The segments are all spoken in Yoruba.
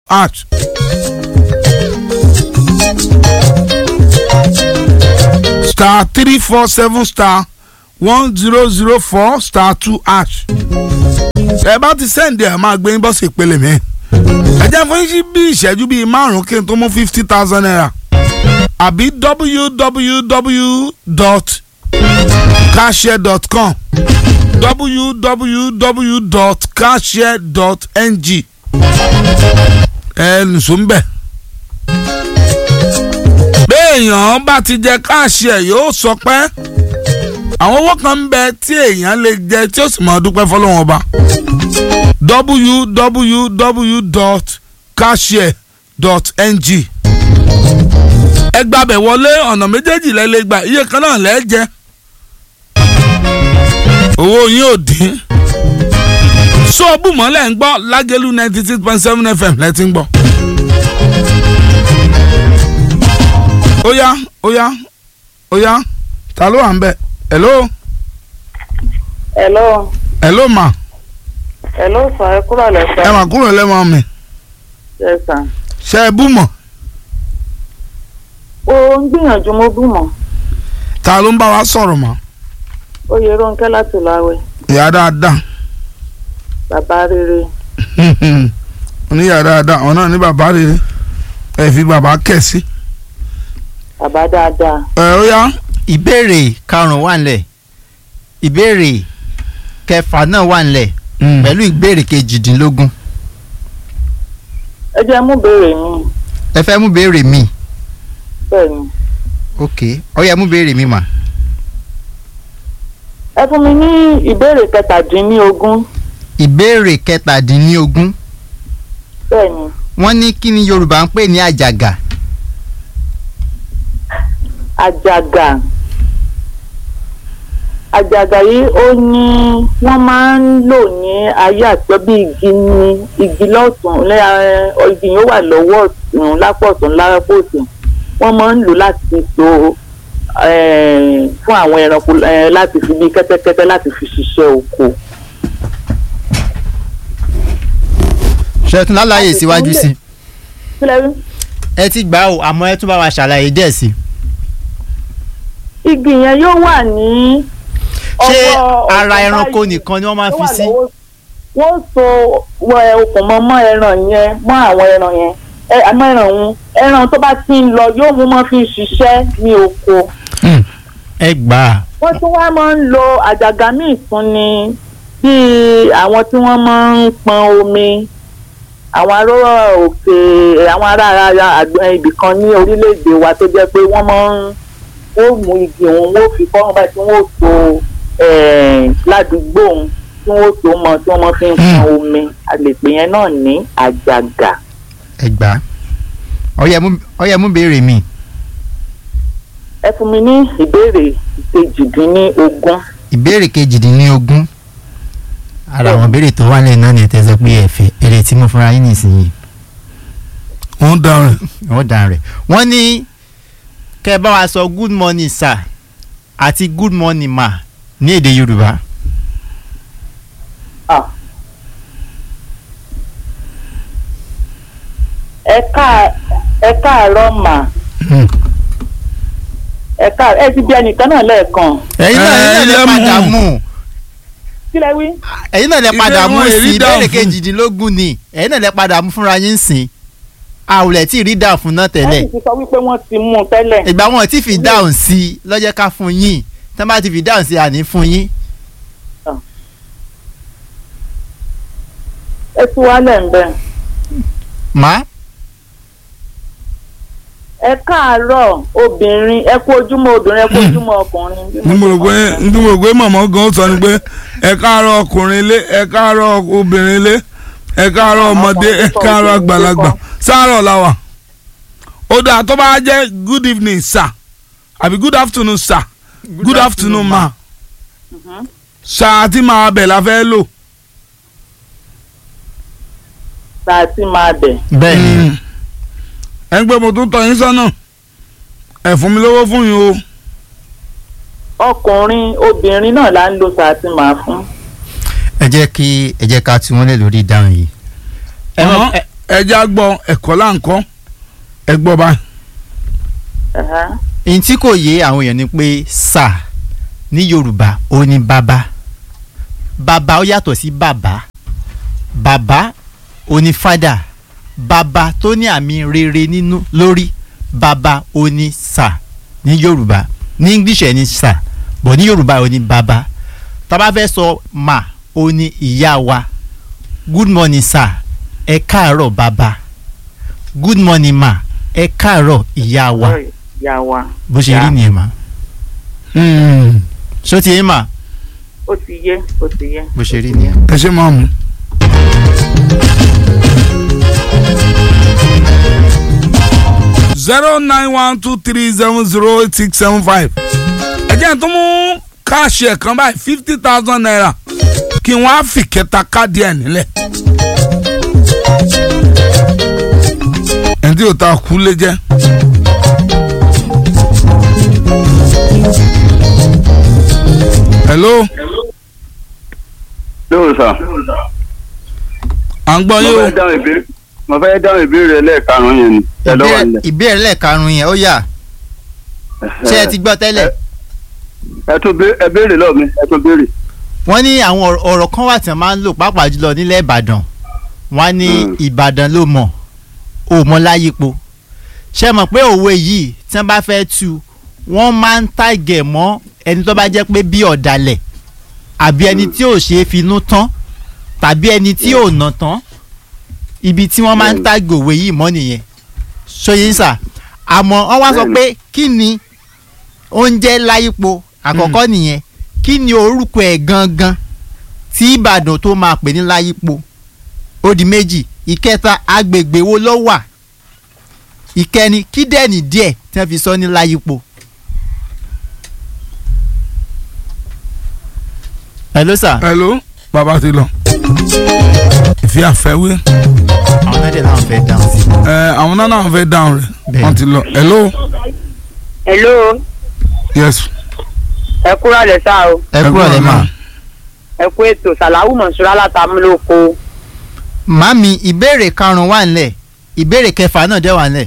hash. star three four seven star one zero zero four star two hash. ẹ bá ti sẹ́ǹdì ẹ̀ máa gbé yín bọ́sì ìpele mi. ẹ jẹ́ fún yín bí ìṣẹ́jú bíi márùn-ún kí n tó mú fifty thousand naira àbí www.cashare.com www.cashare.ng ẹ nìṣó ń bẹ̀. béèyàn bá ti jẹ káàṣì ẹ̀ yóò sọ pé àwọn owó kan ń bẹ tí èèyàn lè jẹ tí ó sì máa dúpẹ́ fọlọ́wọ́n ọba www.cashare.ng ẹ gbàbẹ̀ wọlé ọ̀nà méjèèjì lẹ́ lè gbà iye kan náà lẹ́ jẹ́ owó yín ò dín sóòbù mọ́lẹ̀ ń gbọ́ lágẹ́lú ninety six point seven fm lẹ́tí ń gbọ́. ó yá ó yá ó yá ta ló wà ń bẹ̀ hello hello hello ma hello sir ẹ kúrò lẹ́sẹ̀. ẹ mà kúrò lẹ́mọ̀ mi yes sir. ṣe é bú mọ̀ ó ń gbìyànjú mo bú mọ́ ta ló ń bá wa sọ̀rọ̀ mọ́ oyè Rónkẹ́ láti láwẹ̀ ìyá dáadáa bàbá rere oníyà dáadáa ọ̀nà ní bàbá rere ẹ fi bàbá kẹ̀ sí. bàbá dáadáa ẹ ó yá ìbéèrè karùn-ún wà nílẹ̀ ìbéèrè kẹfà náà wà nílẹ̀ pẹ̀lú ìbéèrè kejìdínlógún ẹ jẹ́ mú béèrè mi ẹ fẹ́ mú béèrè mi bẹ́ẹ̀ ni ok ó yẹ mú béèrè mi mà ẹ fún mi ní ìbéèrè kẹtàdínlógún ìbéèrè kẹtàdínlógún bẹ́ẹ̀ ni wọ́n ní kí ni Yorùbá ń pè ní àjàgà àjàgà àjàgà yìí ó ní wọ́n máa ń lò ní ayé àtijọ́ bí igi ní igi lọ́tún lẹ́- ẹ, igi yóò wà lọ́wọ́ ọ̀tún lápò ọ̀tún lápò ọ̀tún wọ́n máa ń lò láti so eh, fún àwọn ẹranko eh, láti fi bí kẹ́tẹ́kẹ́tẹ́ láti fi ṣiṣẹ́ oko. ṣètò lálàyé síwájú sí kílẹ̀ rí ẹ ti gbà ó àmọ́ ẹ tún bá wa ṣàlàyé díẹ̀ sí igi yẹn yóò wà ní. ṣé ọwọ́ ara ọ̀tún ẹranko báyìí. nìkan ni wọ́n máa tó fi wà sí lọ́wọ́- wọ́n so wọ ẹ okùn mọ́ mọ́ ẹran yẹn mọ́ àwọn ẹran yẹn ẹ àmọ́ ẹran òun ẹran tó bá ti ń lọ yóò mú mọ́ fi ṣiṣẹ́ ní oko. ẹ gbà á wọ́n tún wá máa ń lo àjàgà míì tún ni bíi àwọn tí wọ́n máa ń pọn omi àwọn arọ́rọ́ òkè àwọn ará ara àgbẹ̀ ibì kan ní orílẹ̀-èdè wa tó jẹ́ pé wọ́n máa ń ó mú igi òun wọ́n fi kọ́ wọn báyìí tí wọ́n ó so eh, ládùúgbò òun tí wọ́n ó so mọ́ tí wọ́n máa fi ń pọn omi àlèpé yẹn náà ní àjàgà. ẹ gbà á ó yẹ mú- ó yẹ mú béèrè mi ẹ fún mi ní ìbéèrè ìkejìdínlógún. ìbéèrè kejìdínlógún ara àwọn ìbéèrè tó wà lẹ́yìn náà ni ẹ tẹ́ sọ pé ẹ fẹ́ èrè tí mo fúnra yín nìsinyìí wọ́n dáhùn wọ́n dàn rẹ̀ wọ́n ní kẹ́ ẹ bá wa sọ good morning sir àti good morning ma ní èdè Yorùbá Ah. ẹ ká ẹ káàárọ̀ mà ẹ ká ẹ ti bí ẹnìkan náà lẹ́ẹ̀kan ẹ̀yin náà ẹ̀yin náà lè ẹ padà mú. mú kí lẹ wí. ẹ̀yin náà lè padà Ìbéèrè mú wọn èrí sí dáhùn ìbéèrè fún. kejìdínlógún ni ẹ̀yin náà lè padà mú fúnra yín sìn àwùlẹ̀ tí ì rí dáhùn fún náà wọ́n tẹ́lẹ̀ sì ti sọ wípé wọ́n ti mú un tẹ́lẹ̀. ìgbà wọn tí fi dáhùn sí i lọ́jọ́ ká fún yín tí wọ́n bá ti fi dáhùn sí i àní fún yín ẹ ti wálẹ̀ ń bẹ̀. má ẹ káàárọ̀ obìnrin ẹ kú ojúmọ́ obìnrin ẹ kú ojúmọ́ ọkùnrin. bí ní mo rò ṣe pé sọ. ní mo rò pé màmá gan sọ ni pé ẹ káàárọ̀ ọkùnrin ilé ẹ káàárọ̀ obìnrin ilé ẹ káàárọ̀ ọmọdé ẹ káàárọ̀ àgbàlagbà sáárọ̀ làwà ó dáa tó bá jẹ́ good evening sir àbí good afternoon sir good afternoon ma Mhm. sáà tí màá bẹ̀ la fẹ́ lò. tá a ti máa bẹ̀. bẹ́ẹ̀ ni ẹ ń gbé mo tún tọ́ yín sọ́nà ẹ fún mi lówó fún yín o. ọkùnrin obìnrin náà là ń lo tá a ti máa fún. ẹ jẹ́ kí ẹ jẹ́ ká tí wọ́n lè lórí ìdáhùn yìí ẹ Ọ̀hún. mọ̀ ẹ- ẹja gbọ́ ẹ̀kọ́ là ń kọ́ ẹ gbọ́ báyìí. Ẹ̀hẹ́. èyí tí kò yé àwọn èèyàn ni pé sà ní yorùbá ó ní bàbá bàbá ó yàtọ̀ sí bàbá bàbá ó ní fádà bàbá tó ní àmì rere nínú lórí bàbá ó ní sà ní yorùbá ní english ẹ̀ ní sà bọ̀ ní yorùbá ó ní bàbá tá bá fẹ́ sọ mà ó ní ìyá wa good morning sir ẹ káàárọ̀ bàbá good morning ma ẹ káàárọ̀ ìyá wa Ìyá wa. bó ṣe Ya. rí nìyẹn ma ṣó ti yé ma Ó ti yé, ó ti yé. bó ṣe rí nìyẹn. ẹ ṣe máa mú. zero nine one two three seven zero eight six seven five ẹ jẹ́ n tó mú káàṣì ẹ̀ kan báyìí fifty thousand naira kí wọ́n á fi kẹta káàdì ẹ̀ nílẹ̀. ẹni tí yóò ta kú lé jẹ́. hello lóò sà à ń gbọ́ mo yín o. fẹ́ dáhùn ìbéèrè mo fẹ́ dáhùn ìbéèrè ẹlẹ́ẹ̀karùn-ún yẹn ni ẹ lọ́wọ́ Ìbéèrè- nílẹ̀. ìbéèrè lẹ́ẹ̀karùn-ún yẹn ó yà ṣé ẹ ti gbọ́ tẹ́lẹ̀ ẹ tún bé- ẹ béèrè lọ́ọ̀ mi ẹ tún béèrè. wọ́n ní àwọn ọ̀rọ̀- ọ̀rọ̀ kan wà tí wọ́n máa ń lò pàápàá jùlọ nílẹ̀ ìbàdàn wọ́n á ní Mm. ìbàdàn ló mọ̀ ò mọ̀ láyípo ṣé mọ̀ pé òwe yìí tí wọ́n bá fẹ́ tu wọ́n máa ń tàgẹ̀ mọ́ ẹni tó bá jẹ́ pé bí ọ̀dàlẹ̀ àbí ẹni tí ò ṣe é finú tán tàbí ẹni tí ò nà tán ibi tí wọ́n máa ń Mm. tàgẹ̀ òwe yìí mọ́ nìyẹn ṣóyè ń sà àmọ́ wọ́n wá sọ Mm. pé kí ni oúnjẹ láyípo àkọ́kọ́ nìyẹn kí ni orúkọ ẹ̀ gangan tí ìbàdàn tó máa pè ní láyípo ó di méjì ìkẹta agbègbè wo ló wà ìkẹni kí dẹ́ni díẹ̀ tí wọ́n fi sọ ní láyípo. hello sir hello bàbá ti lọ. ìfi àfẹ́wé àwọn náà dẹ̀ láwọn fẹ́ dáhùn sí i. ẹ àwọn náà náà fẹ́ dáhùn rẹ̀ Bẹ́ẹ̀. wọ́n ti lọ. hello Hello, yes. ẹ kúrò lẹ sá o. ẹ kúrò lẹ́ mà. Ẹ kú ètò Sàláwù Mọ̀ṣúrà látàmúlòkó. màmí ìbéèrè karùn-ún wà nílẹ̀ ìbéèrè kẹfà náà dẹ̀ wà nílẹ̀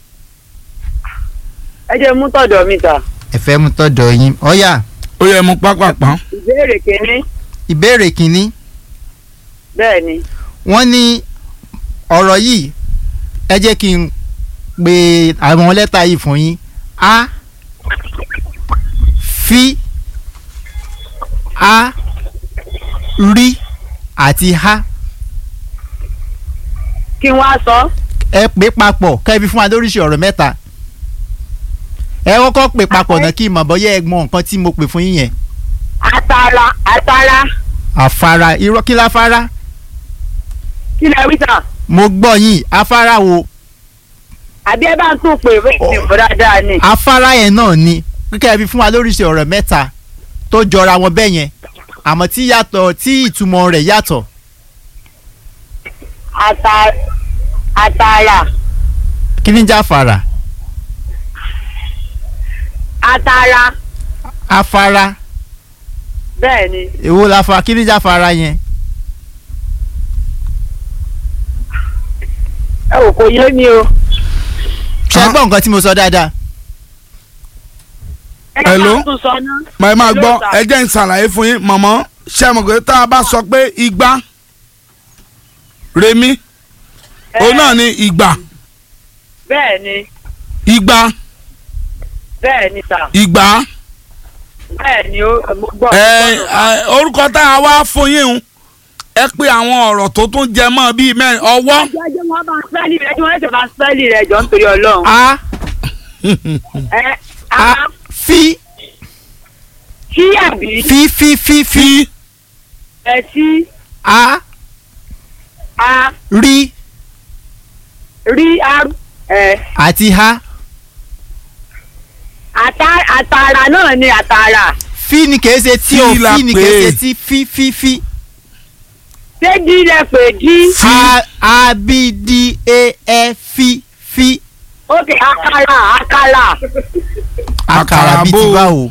Ẹ jẹ́ mú tọ̀dọ̀ mi sà. ẹ fẹ́ mú tọ́jọ́ yín ọ̀yà ó yẹ mú pápápá. Ìbéèrè kìíní. ìbéèrè kìíní Bẹ́ẹ̀ ni. wọ́n ní ọ̀rọ̀ yìí ẹ jẹ́ kí n pe àwọn lẹ́tà yìí fún yín a fi a rí àti ha Kí wọ́n á sọ. ẹ pè papọ̀ kẹ́ ẹ fi fún wa lóríṣi ọ̀rọ̀ mẹ́ta ẹ kọ́kọ́ pè papọ̀ náà kí n mọ̀ bọ́yá ẹ mọ nǹkan tí mo pè fún yín yẹn Àtàrà àtàrà. àfara irọ́ kí láfara Kí lẹ wí sà? mo gbọ́ yín afárá wo Àbí ẹ bá ń tún pè é ní ìfọ̀ dáadáa ni. afárá yẹn náà ni kíkẹ́ fi fún wa lóríṣi ọ̀rọ̀ mẹ́ta tó jọra wọn bẹ́ẹ̀ yẹn àmọ́ tí yàtọ̀ tí ìtumọ̀ rẹ̀ yàtọ̀ Àtà- Àtàrà. kí ni jẹ́ afárá Àtàrà. afárá Bẹ́ẹ̀ ni. èwo la fa kí ni jẹ́ afárá yẹn Ẹ ò kò yé mi o. ṣe Ah. gbọ́ nǹkan tí mo sọ dáadáa Ẹ Hello? bá tún sọ ná. màá máa Hello, gbọ́ sir. ẹ jẹ́ ń ṣàlàyé fún yín mọ̀mọ́ ṣé ẹ mọ̀ pé tá a bá sọ pé igba remi òun náà ni ìgbà Bẹ́ẹ̀ ni. igba Bẹ́ẹ̀ ni sà. ìgbà Bẹ́ẹ̀ ni ó mo gbọ́. ẹ ẹ, orúkọ tá a wá fún yín un ẹ pé àwọn ọ̀rọ̀ tó tún jẹ mọ́ bíi mẹ́rin ọwọ́ Jẹ́jẹ́ wọn bá spẹ́lì rẹ̀ tí wọ́n ṣe bá spẹ́lì rẹ̀ jọ nítorí Ọlọ́run. a Ẹ a a fi kí àbí fi fi fi fi fi ẹ sí a a rí rí a ẹ àti ha àtà- àtàrà náà ni àtàrà. fi ni kìí ṣe tí o Fi la fi ni pè kìí é. ṣe tí fi fi fi Ṣé jí lẹ pè jí? Fi. a a b d a e fi fi Ókè àkàrà àkàrà. àkàrà bíi Àkàrà ti bò. báwo.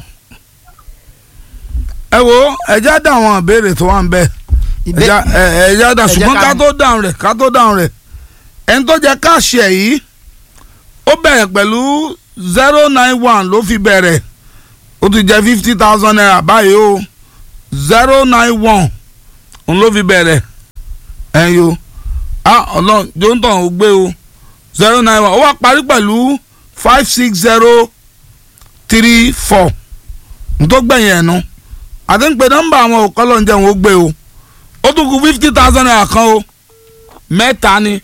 ẹ wo ẹ já dá àwọn ìbéèrè tó wà ń bẹ ẹ Ìbé- já ẹ ẹ já dá ẹ jẹ́ ṣùgbọ́n ká- ká tó dáhùn rẹ̀ ká tó dáhùn rẹ̀ ẹni tó jẹ káàṣì ẹ̀ yìí ó bẹ̀rẹ̀ pẹ̀lú zero nine one ló fi bẹ̀rẹ̀ ó ti jẹ fifty thousand naira báyìí o zero nine one òun ló fi bẹ̀rẹ̀ ẹ̀yin o ah ọlọ́run jóńtàn ó gbé o zero nine one ó wá parí pẹ̀lú five six zero three four n tó gbẹ̀yìn ẹ̀ nu àti ń pe nọ́mbà àwọn òkọ́lọ́ ń jẹun ó gbé o ó tún kù fifty thousand naira kan o mẹ́ta ni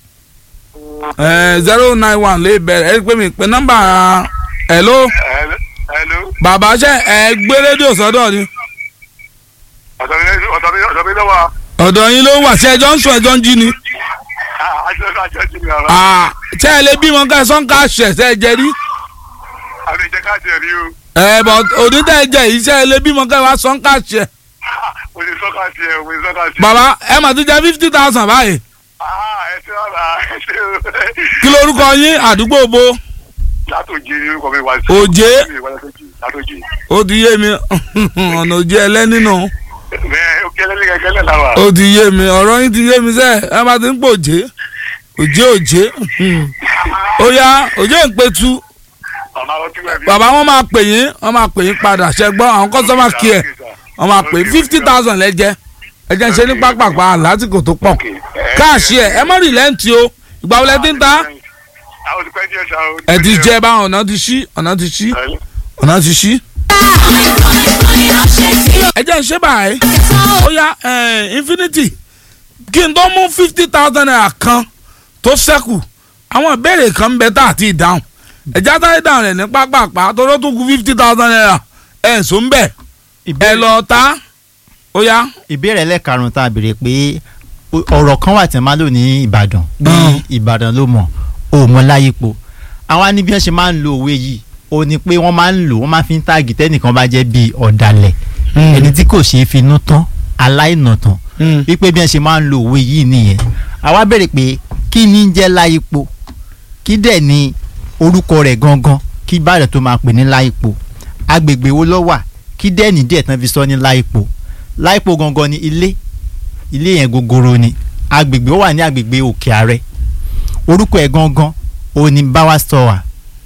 zero nine one lè bẹ̀rẹ̀ ẹ pé mi pe nọ́mbà hello Hello. bàbá ṣe ẹ gbé rédíò sọ́dọ̀ ni ọ̀dọ̀ mi ọ̀dọ̀ mi ọ̀dọ̀ mi lọ́wọ́ ọ̀dọ̀ yín ló wà ṣe ẹjọ́ ń sùn ẹjọ́ ń jí ni àjọ àjọ ti mi ọ̀rọ̀ Ah, ṣé ẹ lè bímọ ká ẹ sọ́n ṣẹ̀ ṣe ẹ jẹ rí àmì ìjẹ́ káàdì ẹ̀rí o ẹ bọ̀ onídàá ẹ jẹ yìí ṣé ẹ lè bímọ ká ẹ wá sọ́n ṣẹ̀ mo ti sọ́kà sí ẹ mo ti sọ́kà sí ẹ. bàbá ẹ mà ti jẹ fifty thousand báyìí ẹ ṣe ọ̀la ẹ ṣe o. kí lorúkọ yín àdúgbò bo látòjì ní orúkọ mi wá sí. Òjé. látòjì. ó ti yé mi ọ̀nà òjì ẹlẹ́ni nù bẹ́ẹ̀ ó kẹ́lẹ́ ní kẹ́kẹ́ lẹ́la wa. ó ti yé mi ọ̀rọ̀ yín ti yé mi sẹ́ ẹ bá ti ń pò òjé òjé òjé ó yá òjé ń pe tu màmá ọtí wẹ̀ bí. bàbá wọn máa pè yín wọn máa pè yín padà ṣẹgbọ́n àwọn kọ́sọ́mà kí ẹ̀ wọn máa pè fifty thousand lẹ́jẹ́ ẹjẹ́ ń ṣe ní pápákpá lásìkò tó pọ̀ káàṣì ẹ̀ ẹ mọ̀ rìlẹ́ǹtì o ìgbà wo lẹ ti ń ta àwọn ti pẹ́ díẹ̀ ṣá o. ẹ ti jẹ báwọn ọ̀nà ti ṣí ọ̀nà ti ṣí ọ̀nà ti ṣí. ẹ jẹ́ ń ṣe báyìí ó yá eh, infinity kí n tó mú fifty thousand naira kan tó ṣẹ́kù àwọn ìbéèrè kan ń bẹ tá àti ìdáhùn ẹ̀já táyé dáhùn rẹ̀ ní pápákpá tó ló tún kù fifty thousand naira ẹ̀ ń sọ ń bẹ̀ ẹ lọ ta ó yá. ìbéèrè ẹlẹ́karùn-ún tá a béèrè pé o- ọ̀rọ̀ kan wà tí wọ́n máa lò ní ìbàdàn bí Mm. ìbàdàn ló mọ̀ ò mọ láyépo àwọn ní bí wọ́n ṣe máa ń lo òwe yìí ó ní pé wọ́n máa ń lò wọ́n máa fi ń táàgì tẹ́nìkan bá jẹ́ bíi ọ̀dàlẹ̀ ẹni tí kò ṣeé finú tán aláìnàtàn wípé bí wọ́n ṣe máa ń lo òwe yìí nìyẹn àwa béèrè pé kí ni ń jẹ́ láyépo kí dẹ̀ ni orúkọ rẹ̀ gangan kí ìbàdàn tó máa pè ní láyépo agbègbè wo ló wà kí dẹ̀ ní díẹ̀ tán fi sọ ní láyépo láìpò gangan ni ilé ilé yẹn gogoro ni agbègbè ó wà ní agbègbè òkè àrẹ orúkọ ẹ̀ gangan ó ní báwa sọwà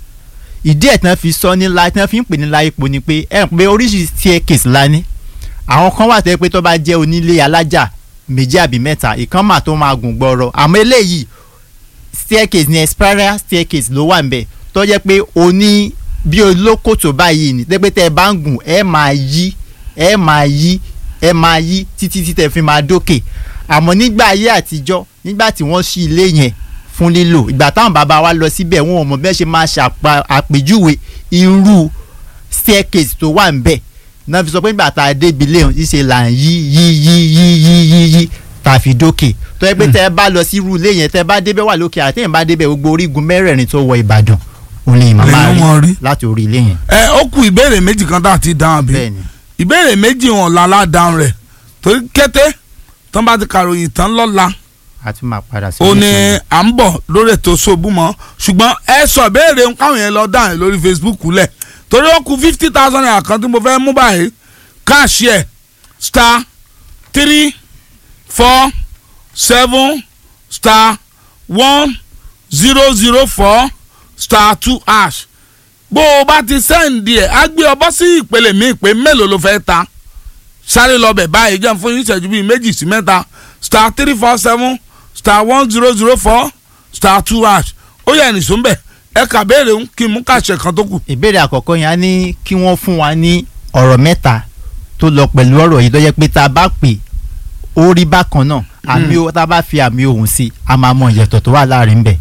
ìdí ẹ̀ tán fi sọ ní láì tán fi ń pè ní láìpò ni pé ẹ̀ ń pé oríṣiríṣi staircase la ní àwọn kan wà tẹ́ pé tó bá jẹ́ onílé alájà méjì àbí mẹ́ta ìkan mà tó máa gùn gbọ́rọ̀ àmọ́ eléyìí staircase ni spiral staircase ló wà nbẹ tó jẹ́ pé o ní bí olókòtò báyìí ni tẹ́ pé tẹ́ ẹ bá ń gùn ẹ máa yí ẹ máa yí ẹ máa yí títí tí tẹ́ fi máa dókè àmọ́ nígbà ayé àtijọ́ nígbà tí wọ́n ṣí ilé yẹn fún lílò ìgbà táwọn bàbá wa lọ síbẹ̀ wọn ò mọ̀ bẹ́ẹ̀ ṣe máa ṣàpà àpèjúwe irú staircase tó wà nbẹ̀ náà fi sọ pé nígbà tá a débi léhùn ṣíṣe là ń yí yí yí yí yí yí yí tá a fi dókè tó yẹ pé tẹ́ ẹ bá lọ sí irú ilé yẹn tẹ́ ẹ bá débẹ̀ wà lókè àtẹ̀yìn bá débẹ̀ gbogbo orígun mẹ́rẹ̀ẹ̀rin tó wọ Ìbàdàn òun lè máa Lèyàn mọ̀ rí. rí láti orí ilé yẹn. ẹ ó kù ìbéèrè méjì kan tá a ti dáhùn bí bẹ́ẹ̀ni ìbéèrè méjì wọn lálá dáhùn rẹ̀ torí kété tán bá ti kàròyìn tán lọ́la a tún máa padà sí. ó ní ilé à ń bọ̀ lórí ètò ṣòbú mọ́ ṣùgbọ́n ẹ sọ ìbéèrè ń káwọn yẹn lọ dáhùn lórí Facebook lẹ̀ torí ó kù fifty thousand naira kan tí mo fẹ́ mú báyìí káàṣì ẹ̀ star three four seven star one zero zero four star two hash bó o bá ti sẹ́ǹdì ẹ̀ á gbé ọ bọ́ sí ìpele mi pé mélòó ló fẹ́ ta sáré lọ bẹ̀ báyìí jẹun fún yín ìṣẹ́jú bíi méjì sí mẹ́ta star three four seven star one zero zero four star two hash ó yẹ ẹnì sóńbẹ̀ ẹ kà béèrè ń kí n mú kàṣẹ kan tó kù. ìbéèrè àkọ́kọ́ yẹn á ní kí wọ́n fún wa ní ọ̀rọ̀ mẹ́ta tó lọ pẹ̀lú ọ̀rọ̀ yìí tó jẹ́ pé tá a bá pè ó rí bákan náà àmì o tá a bá fi àmì ohùn sí i a máa mọ ìyẹ̀tọ̀ tó wà láàrin bẹ̀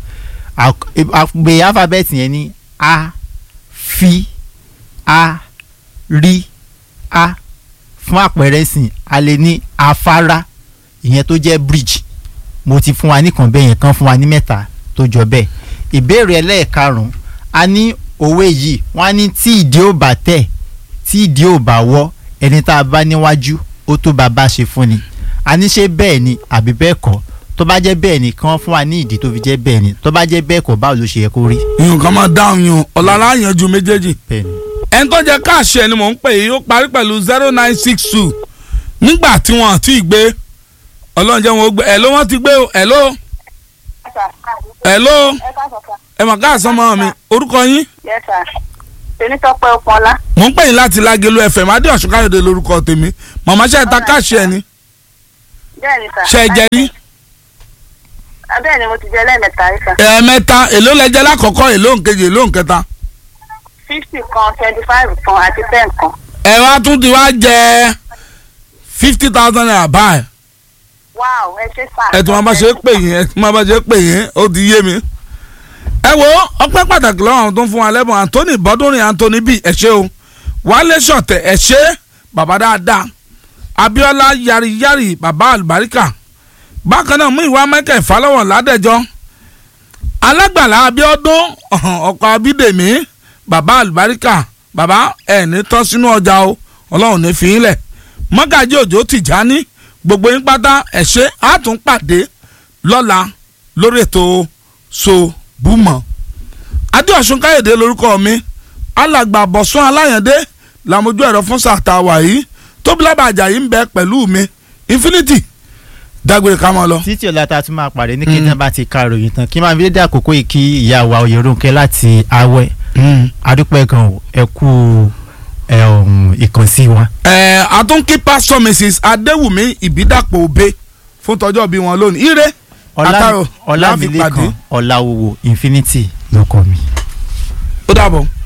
àpè alphabet yẹn ní a fi a rí a fún àpẹẹrẹ sìn a lè ní afárá ìyẹn tó jẹ́ bridge mo ti fún wa nìkan bẹ́ẹ̀ yẹn kan fún wa ní mẹ́ta tó jọ bẹ́ẹ̀ ìbéèrè ẹlẹ́ẹ̀karùn-ún a ní òwe yìí wọ́n á ní tí ìdí ò bá tẹ̀ tí ìdí ò bá wọ́ ẹni tá a bá níwájú ó tó bàbá ṣe fún ni a ní ṣe bẹ́ẹ̀ ni àbí bẹ́ẹ̀ kọ́ tó bá jẹ́ bẹ́ẹ̀ ni kí wọ́n fún wa ní ìdí tó fi jẹ́ bẹ́ẹ̀ ni tó bá jẹ́ bẹ́ẹ̀ kọ́ báwo ló ṣe yẹ kó rí. ìyún kan máa dáhùn yún ọ̀làlá yanjú méjèèjì bẹ́ẹ̀ ni ẹni tó jẹ́ káàṣẹ ni mò ń pè yìí ó parí pẹ̀lú zero nine six two nígbà tí wọ́n ti gbé ọlọ́run jẹ́ wọn ó gbé ẹ̀ ló wọ́n ti gbé o ẹ̀ ló sir. hello ẹ káàsán sir. ẹ mà káàsán mọ́ mi orúkọ yín yes sir. tèmítọ́pẹ́ ọpọlá. mò ń pè yín láti lágelo fm adéọ̀sùn káyọ̀dé lórúkọ tèmi màmá ṣe ta káàṣì ẹ̀ ni bẹ́ẹ̀ ni sir. ṣe ẹ jẹ rí Ah, bẹ́ẹ̀ ni mo ti jẹ lẹ́ẹ̀mẹ́ta rí sir. ẹ̀ẹ̀mẹ́ta èló lẹ́jẹ́ lákọ̀ọ́kọ́ èló nkejì èló nkẹta fifty kan twenty five kan àti ten kan. ẹ wá tún ti wá jẹ fifty thousand naira báyìí wow ẹ ṣe sir. ẹ tún máa bá ṣe pè yín ẹ tún máa bá ṣe pè yín ó ti yé mi. ẹ wo ọpẹ́ pàtàkì lọ́wọ́ àwọn tó ń fún wa lẹ́bùn anthony bọ́dúnrin anthony bíi ẹ ṣé o wálé ṣọ̀tẹ̀ ẹ ṣé bàbá dáadáa abiola yariyari bàbá àlùbáríkà bákan náà mú ìwà mẹ́kẹ́ ìfàlọ́wọ̀ ládẹ́jọ́ alágbàlá abiodun ọkọ̀ abídèmí bàbá àlùbáríkà bàbá ẹ̀ ní tán sínú ọjà o ọlọ́run ní fi í lẹ̀ mọ́gàjí òjò tìjání gbogbo yín pátá ẹ ṣé á tún pàdé lọ́la lórí ètò so búmọ̀ adéọ̀sùn káyọ̀dé lórúkọ mi alàgbà bọ̀sùn aláyàndé làmójú ẹ̀rọ fún sàtàwà yìí tóbilábà àjàyí ń bẹ pẹ̀lú mi infinity dágbére ká máa lọ. títí ọ̀la tá a tún máa pàdé ní kí n bá ti ka ròyìn tán kí n máa fi dédé àkókò yìí kí ìyá wa Oyèrúnkẹ́ láti awẹ́ adúpẹ́ gan o ẹ kú ẹ, um, ìkànsí wa. ẹ àtúnkí pásítọ̀ mrs adéwùmí ìbídàpọ̀ òbe fún tọjọ́ bí wọn lónìí ire àtàrò láfi pàdé ọlámilékan ọláwòwò infinity ló kọ mi. ó dàbọ̀.